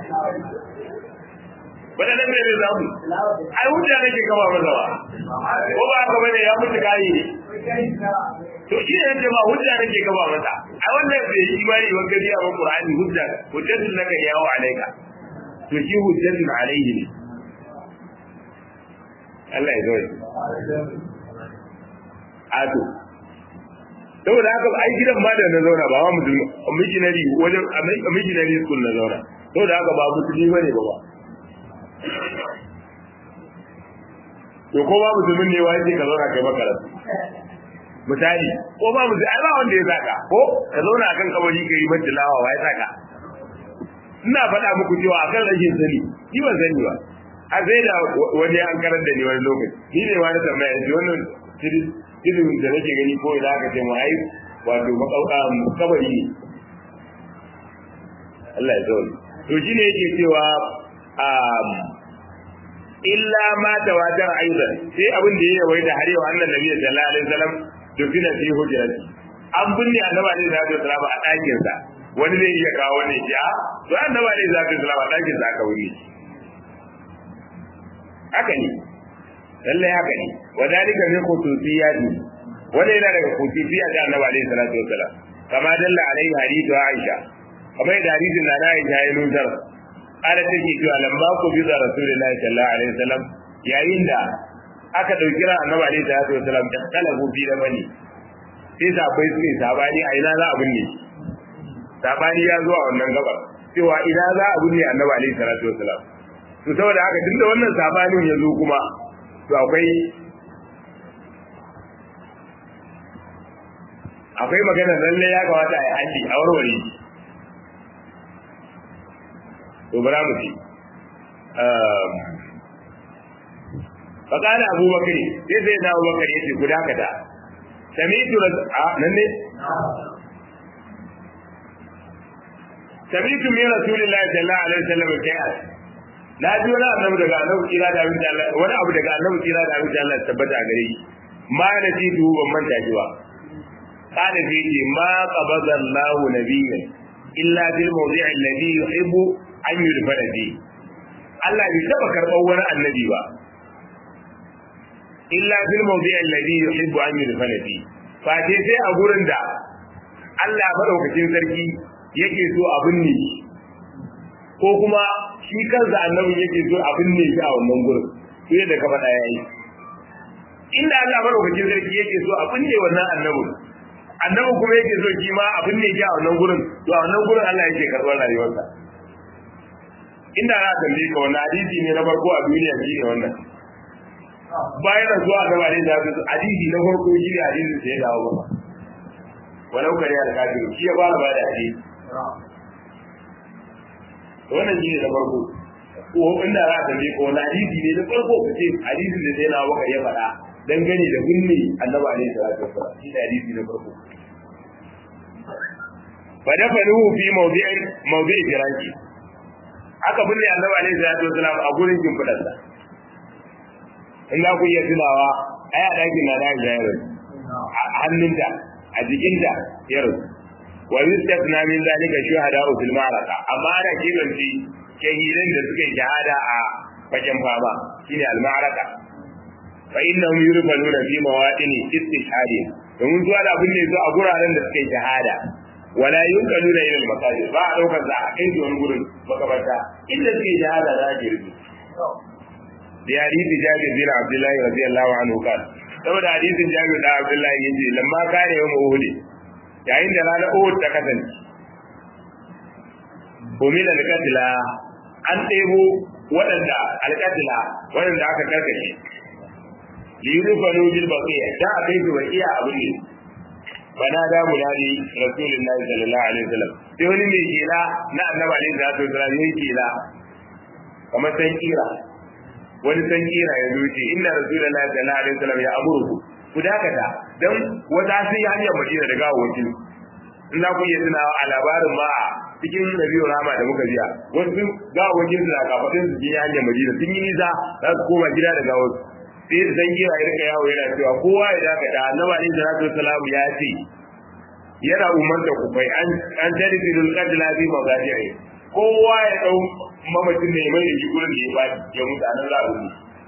falalan ne zai zamu ai hujja nake kama masa ba ko ba haka bane ya mutu kayi ne to shi ne yake ba hujja nake kama masa ai wannan bai yi imani wa gari a Qur'ani hujja hujjatun laka yawo alaika to shi hujjatun alaihi ne Allah ya zo Ado. Saboda haka ai gidan ma da na zauna ba wa musulmi, missionary wajen a missionary school na zauna. Saboda haka ba musulmi bane ba ba. To ko ba musulmin ne wani ka zauna kai makaranta. Misali, ko ba musulmi, ai ba wanda ya saka, ko ka zauna akan kabari ka yi majilawa wa ya saka. Ina faɗa muku cewa akan rashin sani, ni ban sani ba. a sai da wani an karar da ni wani lokaci ni ne wani tambaya yanzu wannan ilimin da nake gani ko ina aka ce mu ai wato makauka kabari ne Allah ya zaune to shine yake cewa um illa ma tawatar aidan sai abin da ya yawaita har yau annan nabi sallallahu alaihi wasallam to fina fi hujrati an binne annaba ne da zai salama a ɗakin sa wani zai iya kawo ne ya to annaba ne da zai salama a ɗakin sa aka wuri haka ne lallai haka ne wa dalika min khususiyati wanda yana daga khususiyya da annabi alaihi salatu wasalam kama dalla alaihi hadithu aisha kamar da hadisin na aisha ya nusar ala take cewa lamba ku bi da rasulullahi sallallahu alaihi wasallam yayin da aka dauki ran annabi alaihi salatu wasalam da kalabu bi da bani sai sabai su ne sabani a ina za a binne sabani ya zo a wannan gabar cewa ina za a binne annabi alaihi salatu wasalam to saboda haka duk da wannan sabanin ya zo kuma to akwai akwai magana lalle ya kamata a yi haji a warware to bara mu ci fakana abu bakari sai sai na abu bakari yace ku dakata sami'tu a nan ne sami'tu min rasulillahi sallallahu alaihi wasallam kayat na ji wani annabi daga annabi kira da abin Allah wani abu daga annabi kira da abin Allah tabbata gare shi ma na ji duhu ban manta shi ba kana sai ce ma qabada Allah nabiyyan illa bil mawdi'i alladhi yuhibbu an yudfana fi Allah bai taba karɓar wani annabi ba illa bil mawdi'i alladhi yuhibbu an yudfana fi fa sai a gurin da Allah madaukakin sarki yake so abin ne ko kuma shi kansa annabin yake so abin ne shi a wannan gurin sai da ka faɗa yayi inda Allah madaukakin sarki yake so abin ne wannan annabin annabi kuma yake so shi ma abin ne shi a wannan gurin to a wannan gurin Allah yake karɓar rayuwarsa inda za a tambaye ka wannan hadisi ne na farko a duniya shi ne wannan bayan da zuwa da bane da hadisi na farko shi ne hadisin da ya dawo ba walau kare al-kafir shi ya fara ba da hadisi wannan shi ne na farko ko inda za a tambaye ka wani hadisi ne na farko ka ce hadisin da sai na waka ya faɗa dangane da gunne annabi alaihi salatu wasallam shi ne hadisi na farko fa dafanuhu fi mawdi'i mawdi'i firaki aka binne annabi alaihi salatu wasallam a gurin kimfidarsa in za ku iya tunawa ai a ɗakin na da ya a hannunta a jikinta ya rasu wa yustasna min zalika shuhada'u fil ma'araka amma ana kiranci shahidan da suka yi shahada a fagen fama shine al ma'araka fa innahum yurfanuna fi mawadini istishhadi domin zuwa da abin ne zo a guraren da suka yi shahada wala yunkaluna ila al masajid ba a daukar za a kai wani gurin makabarta inda suka yi shahada za a girbi da hadisi jabir bin abdullahi radiyallahu anhu kan saboda hadisin jabir da abdullahi yace lamma kare yawm uhud yayin da ranar Uhud ta kasance umila alqatila an ɗebo waɗanda alqatila waɗanda aka karkashe liyurfanu bil baqiya da a kai su baqiya abin ne bana da munadi rasulullahi sallallahu alaihi wasallam sai wani mai kila na annabi alaihi salatu wasallam yayi kila kamar san kira wani san kira ya zuci inna rasulullahi sallallahu alaihi wasallam ya amuru ku dakata dan wata sun yi hanyar madina da gawawaki in za ku iya tunawa a labarin ma a cikin nabiyu rama da muka jiya wasu gawawakin su na kafatin su yi hanyar madina sun yi nisa za su koma gida da gawar sai da san kira ya rika yawo yana cewa kowa ya dakata annabi alaihi salatu wasallam ya ce yana umarta ku kai an an tare da qadla bi mazaji'i kowa ya dau mamacin ne mai da gurin da ya baki ya mutu anan za a rubuta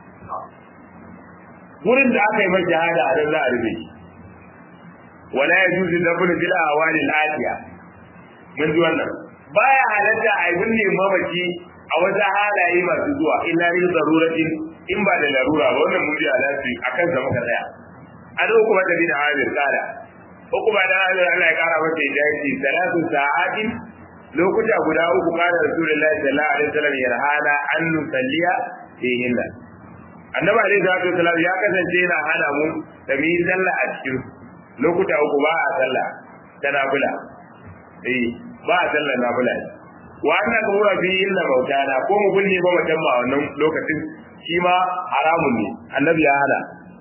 gurin da aka yi mai jihada a nan za a rufe wala ya juzu da bin fil awali al-atiya mun ji wannan baya halatta a yi binne mamaci a wata halaye masu zuwa illa lil daruratin in ba da larura ba wannan mun ji alafi akan sa muka tsaya an kuma da bin amir kala ko kuma da Allah ya kara masa hidayaci salatu sa'atin lokuta guda uku kana rasulullahi sallallahu alaihi wasallam yarhana an nusalliya fihinna annabi alaihi salatu wasallam ya kasance yana hana mu da mu yi sallah a cikin lokuta uku ba a sallah ta nafila eh ba a sallah nafila wa anna qura fi illa mautana ko mu binne ba mutum ma wannan lokacin shi ma haramun ne annabi ya hana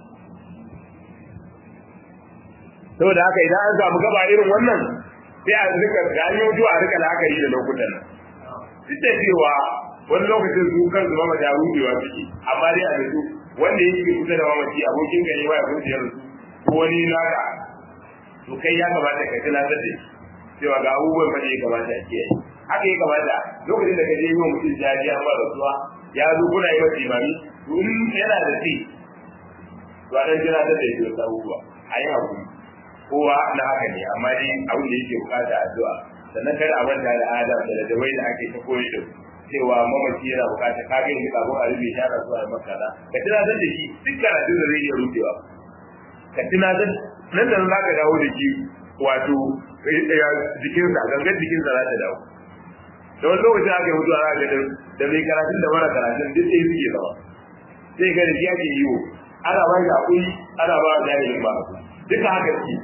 saboda haka idan an samu gaba irin wannan sai a rika ganyo zuwa a rika la'akari da lokutan nan duk da cewa wani lokacin su kansu mama da rubewa suke amma dai a yanzu wanda yake kusa da mamaci abokin gani ba ya kusa ya rasu ko wani naka to kai ya kamata ka tunatar da cewa ga abubuwan fa da ya kamata a kiyaye haka ya kamata lokacin da ka je yi wa mutum jaji an ba rasuwa ya zo kuna yi masa imami to in yana da ci to a ɗan tunatar da ya wasu abubuwa a yi hakuri kowa na haka ne amma dai abin da yake bukata addu'a sannan kada a manta da adam da ladawai da ake ta koyi da cewa mamaci yana bukata ka ga yanzu kafin a rufe shara zuwa da makara ka tunatar da shi duk karatu da zai iya rufewa ka tunatar nan da za ka dawo da shi wato jikinsa gangan jikinsa za ta dawo da wani lokacin aka yi mutuwa za ga da mai karatun da mara karatun duk ɗaya suke zama sai ga da shi ake yi wo ana ba shi hakuri ana ba jahilin ba duka haka ce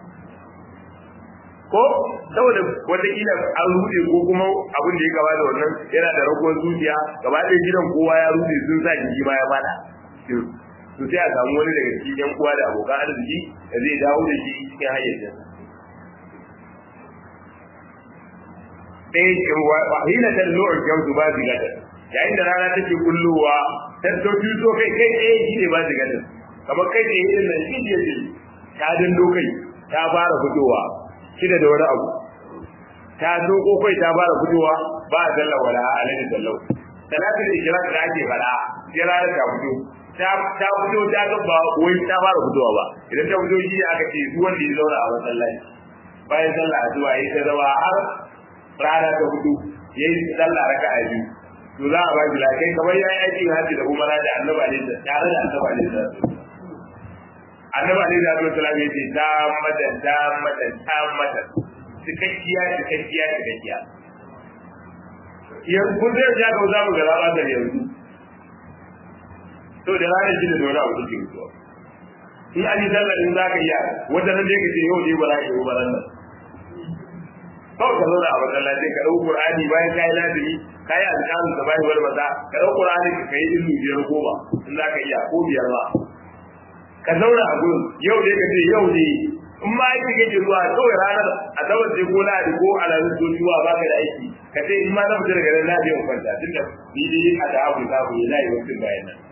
ko saboda wataƙila an rude ko kuma abin da ya gaba da wannan yana da raguwar zuciya gaba ɗaya gidan kowa ya rude sun sa jiki ma ya fada to sai a samu wani daga cikin yan uwa da abokan arziki da zai dawo da shi cikin hayyacin ɗaya wa hina tallu'ul jamsu ba zigata yayin da rana take kullowa ta sauki so kai kai ɗaya shi ne ba zigata kamar kai ɗaya irin nan shi ne ta dindo kai ta fara fitowa shida da wani abu ta doko kai ta fara fitowa ba a dalla wala alaihi sallau salatul ishraq da ake fada sai rana ta fito ta ta fito ta ga ba wai ta fara fitowa ba idan ta fito shi aka ce duk wanda ya zauna a masallaci bayan sallah addu'a yayi ta zama har rana ta fito yayi sallah raka'a biyu to za a ba shi lakai kamar yayi aiki haji da umara da annabi alaihi tare da annabi alaihi annabi alaihi salatu wasallam ya ce ta mata ta mata ta mata cikakkiya cikakkiya cikakkiya yanzu kun zai ja ga zamu ga raba da yanzu to da ranar shi da wani abu take mutuwa in an yi sallar in za ka iya wata nan dai ka ce yau dai ba za ka yi ba nan kawai ka zauna a masallaci ka ɗau Qur'ani bayan ka yi lazimi ka yi alƙalin da bayan wani maza ka ɗau Qur'ani ka yi ilu biyar goma in za ka iya ko biyar ba ka zauna a gurin yau dai ka ce yau ne in ma aiki kake zuwa kawai ranar a tsawon sai ko lahadi ko alamun ko zuwa ba ka da aiki ka ce in ma na fita daga nan na je in kwanta tunda ni dai a da abu za ku yi layi wasu bayan nan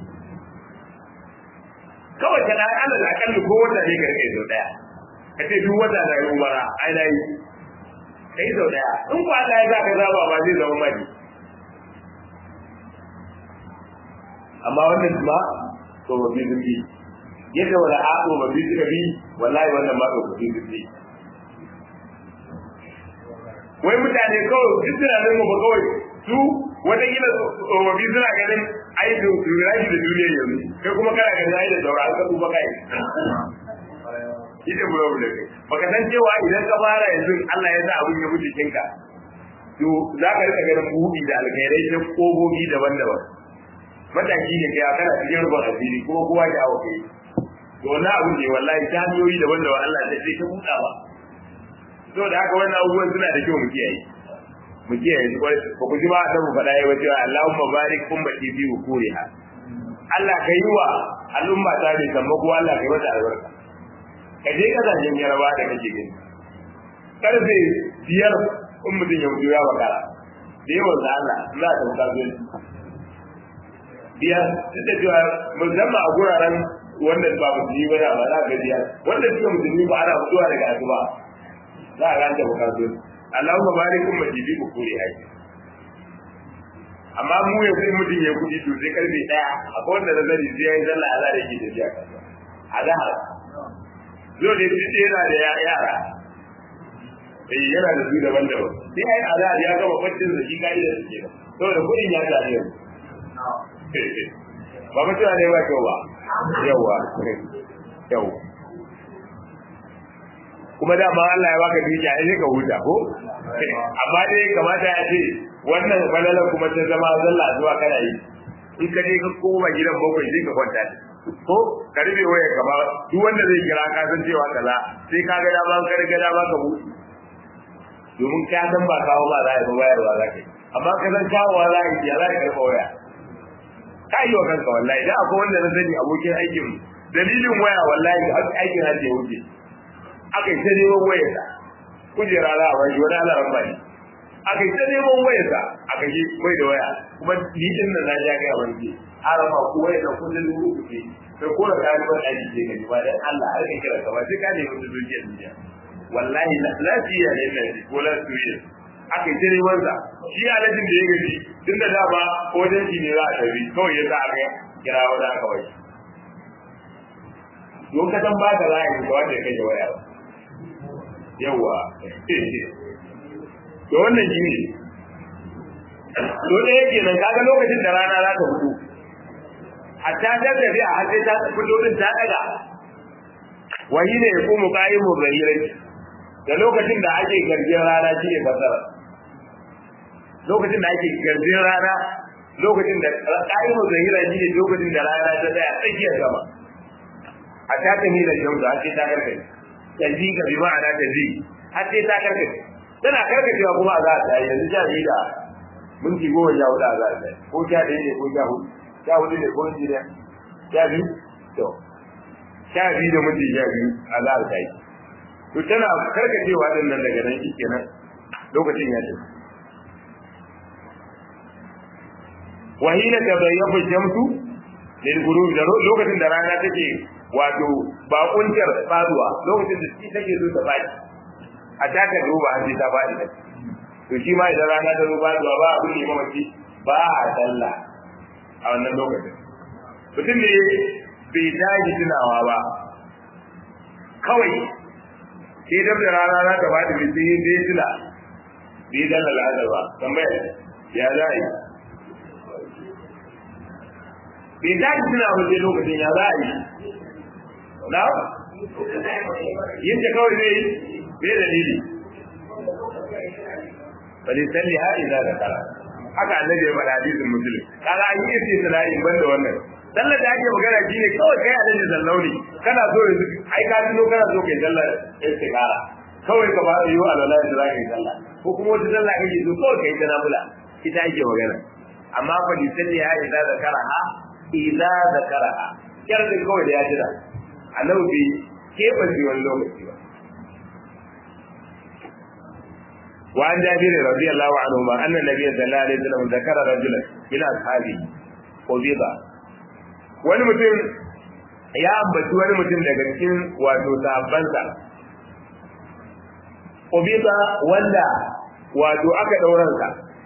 kawai ka na ana da akalli ko wanda ne ka rike sau daya ka ce duk wanda na yi umara ai na yi ka yi sau daya in ko Allah ya za ka zaba ba zai zama maki amma wannan ma tsofaffin zurfi yadda wani haɗo ba biyu suka bi wallahi wannan ma tsofaffin zurfi wai mutane kawai duk tunanin mu ba kawai su wata kila tsofaffi suna ganin ai da rashi da duniya yanzu kai kuma kana ganin ai da saura an kasu baka yi ita bura bura kai baka san cewa idan ka fara yanzu Allah ya sa abin ya mutu kinka to za ka rika ganin buɗi da alkhairai ta kogogi daban-daban mataki ne kai kana cikin rubun asiri kuma kowa ya hawa kai to wannan abin ne wallahi ta hanyoyi daban-daban Allah zai sai ta buɗa ba to da haka wannan abubuwan suna da kyau mu kiyaye mu kiyaye su kwai ba ku ji ba da mu faɗa yawa cewa Allahumma barik ummati fi ukuriha Allah ka yi wa al'umma ta ne kamar kuma Allah ka yi mata albarka ka je kasashen yaraba da kake gani karfe biyar in mutum ya mutu ya bakara da yawan da Allah za ta mutu zuwa biyar duk da cewa musamman a guraren wanda ba musulmi ba da ba za ka biyar wanda suka musulmi ba ana mutuwa daga asuba za a ganta bukatu Allahumma barik ummati bi ukuri haji amma mu ya sai mutum ya kudi to sai karfe daya akwai wanda da zari sai yayi sallah Allah da yake tafiya kasuwa azhar zo da shi yana da yara eh yana da su daban-daban sai ai azhar ya gama kwancin da shi kai da shi saboda kudin ya tare yau ba mutuwa ne ba kyau ba yawa yau kuma da ma Allah ya baka dukiya sai ka huta ko amma dai kamata ya ce wannan falalar kuma ta zama zalla zuwa kana yi in ka je ka koma gidan bakwai sai ka kwanta ko ka rufe waya gaba duk wanda zai kira ka san cewa kaza sai ka ga dama ka riga dama ka buɗe domin ka san ba kawo ba za a yi ba bayarwa za ka yi amma ka san kawowa za a yi ya za ka karɓa waya ka yi wa kanka wallahi da akwai wanda na sani abokin aikin dalilin waya wallahi aikin hajji ya wuce aka yi ta neman wayarsa kujera za a bashi wani alaran ba ne aka yi ta neman wayarsa aka yi mai da waya kuma ni din nan na ja gaya wani arama ko wai da kullun dubu kuke kai ko da kayan ban aiki ce ka ba dan Allah har ka kira ka ba sai ka ne mutu zuciya duniya wallahi lafiya ne ne ko lafiya aka yi tare wanda shi alajin da ya gaji tun da dama ko dan shi ne za a tafi kawai ya sa aka kira wanda aka bai don ka san ba ka za a yi ga wanda ya kai waya yawa to wannan shi ne to da yake nan kaga lokacin da rana za ta fito hatta ta tafi a hatta ta fito din ta daga wani ne ko mu kai mu gairai da lokacin da ake garjin rana shi ne fasara lokacin da ake garjin rana lokacin da kai mu gairai shi ne lokacin da rana ta tsaya tsakiyar sama hatta ta hila shamsu hatta ta karkai tazi ka bi ma'ana tazi hatta ta karkai tana karkacewa kuma a za ta yi yanzu sha biyu da minti goma sha hudu a za ta yi ko sha ɗaya ne ko sha hudu sha hudu ne ko minti ɗaya sha biyu to sha biyu da minti sha biyu a za ta yi to tana karkacewa din nan daga nan shikenan lokacin ya tafi wahina tabayyabu shamsu lil ghurub da lokacin da rana take wato bakuntar faduwa lokacin da shi take zo ta baki a taka duba har sai ta faɗi da to shi ma idan rana ta ruba zuwa ba abin ne mamaci ba a sallah a wannan lokacin mutum ne bai tashi tunawa ba kawai sai dab da rana za ta faɗi bai sai bai tuna bai dalla al'adar ba tambayar ya za a yi bai tashi tunawa ba sai lokacin ya za a yi na yin ta kawai zai yi bai dalili bali salli ha idza zakara haka annabi ya faɗa hadisin muslim kaga an yi sai sana'in banda wannan sallar da ake magana shine kawai kai annabi sallau ne kana so yanzu ai ka tuno kana so kai sallar istikhara kawai ka ba yi wa alwala da za ka yi sallah ko kuma wata sallah kake so kawai kai ta nafila ita ake magana amma fa li salli ha idza zakara ha idza zakara ha kyar da kawai da ya jira annabi bai keɓance wani lokaci ba وعن جابر رضي الله عنهما أن النبي صلى الله عليه وسلم ذكر رجلا من أصحابه قبض wani mutum ya ambaci wani mutum daga cikin wato sahabbansa Qubida wanda wato aka dauransa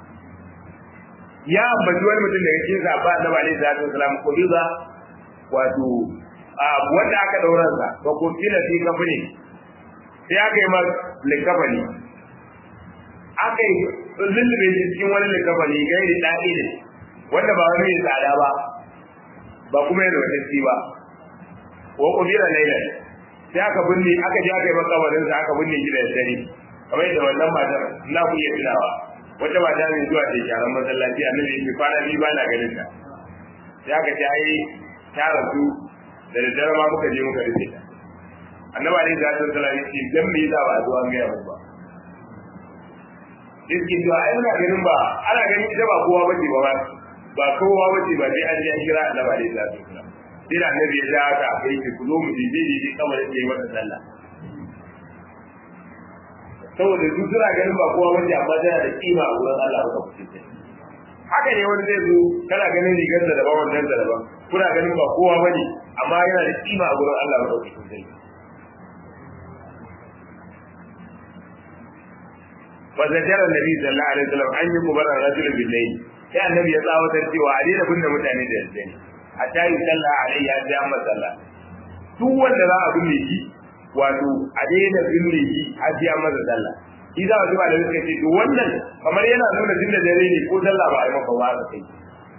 ya ambaci wani mutum daga cikin sahabba Annabi alaihi salatu wasalam Qubida wato wanda aka dauransa ko ko kila fi kafani sai aka yi masa likafani aka yi lullube shi cikin wani likafani gairi daɗi ne wanda ba wani mai tsada ba ba kuma yana wata ci ba wa ƙubira lailan sai aka binne aka je aka yi makabarin sa aka binne shi da dare kamar yadda wannan matar na ku iya tunawa wata mata mai zuwa ta sharan masallaci annabi yake kwana biyu ba na ganin ta sai aka ce ai ta rasu da daddare ma muka je muka rufe ta annabi alaihi salatu wasallam yace dan me yasa ba a zo an gaya ba Iskin cewa ai muna ganin ba ana ganin ita ba kowa bace ba ba kowa bace ba sai an ji an kira annabi alaihi salatu wasallam sai da annabi ya ja haka kai ki ku zo mu je je kamar yake mata sallah saboda su suna ganin ba kowa bace amma tana da kima a wurin Allah ba ku haka ne wani zai zo kana ganin rigar da daban wannan da daban kuna ganin ba kowa bane amma yana da kima a wurin Allah ba ku فزجر النبي صلى الله عليه وسلم أن يقبر الرجل بالليل sai annabi ya tsawatar cewa a daina binne mutane da daddare hatta yi sallah alayhi ya ja masa sallah duk wanda za a binne shi wato a daina binne shi har ya masa sallah shi za a zuba da suka ce to wannan kamar yana nuna tun da dare ne ko sallah ba a yi maka ba ka kai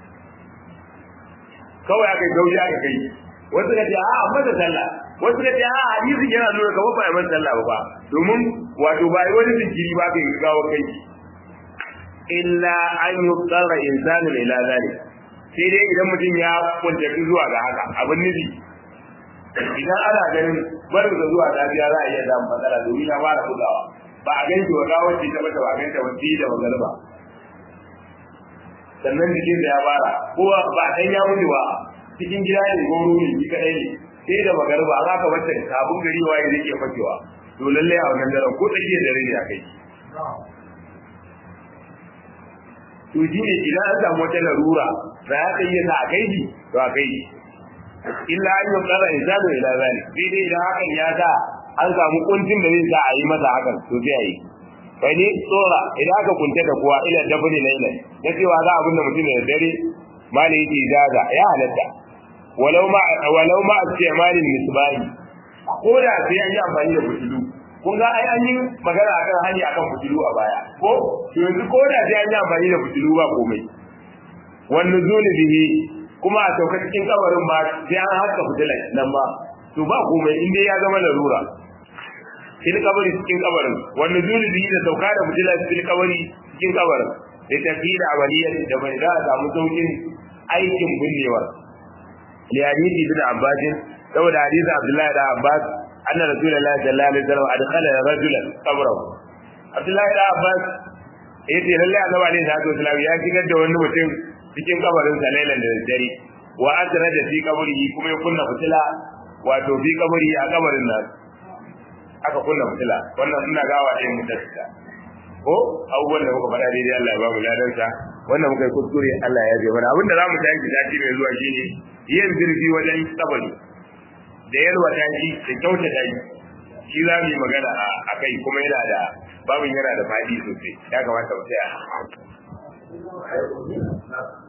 kawai aka gauji aka kai wasu ka ce a amma da sallah wasu ka ce a hadisi yana nuna kamar ba a yi masa sallah ba domin wato ba yi wani jinkiri ba ka yi gawa kai illa an yi tsara insanin ila zalik sai dai idan mutum ya kuntafi zuwa ga haka abin nufi idan ana ganin barin da zuwa lafiya za a iya samun matsala domin ya fara bugawa ba a ganci wa gawar ce ta mata ba a ganta wa da magarba sannan jikin da ya fara ko ba dan ya mutu ba cikin gida ne ko ruri shi kadai ne sai da magarba za ka bata sabon gari waye zai iya fakewa to lalle a wannan daren ko tsakiyar dare ne a kai to to shi ne idan an samu wata larura za ta iya sa a kai shi to a kai shi illa an yi tsara insanu ila zalik sai dai idan hakan ya sa an samu kuncin da zai sa a yi masa hakan to sai a yi bai ne tsora idan aka kunta da kuwa ila dabani na ila da cewa za a binne mutum da dare malai yake ijaza ya halatta walau ma walau ma istimalin misbahi ko da sai an yi amfani da fitilu kun ga ai an yi magana akan hanya akan fitilu a baya ko to yanzu ko da sai an yi amfani da fitilu ba komai wannan zuni bihi kuma a sauka cikin kabarin ba sai an haska fitilan nan ba to ba komai in dai ya zama larura fil kabari cikin kabarin wannan zuni bihi da sauka da fitilan fil kabari cikin kabarin da tafi da amaliyar da bai za a samu saukin aikin binnewa li hadisi bin abbas saboda hadisi abdullahi da abbas anna rasulullahi sallallahu alaihi wasallam adkhala rajulan qabrahu abdullahi da abbas yace lalle annabi alaihi salatu wasallam ya shigar da wani mutum cikin kabarin sa lailan da dare wa asra da fi kabari kuma ya kunna fitila wato fi kabari a kabarin nan aka kunna fitila wannan ina gawa ɗayan mutatta ko abubuwan da muka faɗa daidai Allah ya ba mu ladansa wannan muka yi kuskure Allah ya ji mana abinda za mu tashi sati mai zuwa shine yin zirgi wajen kabari da yalwa tashi da kyauta tashi shi za mu yi magana a kai kuma yana da babin yana da faɗi sosai ya kamata mu tsaya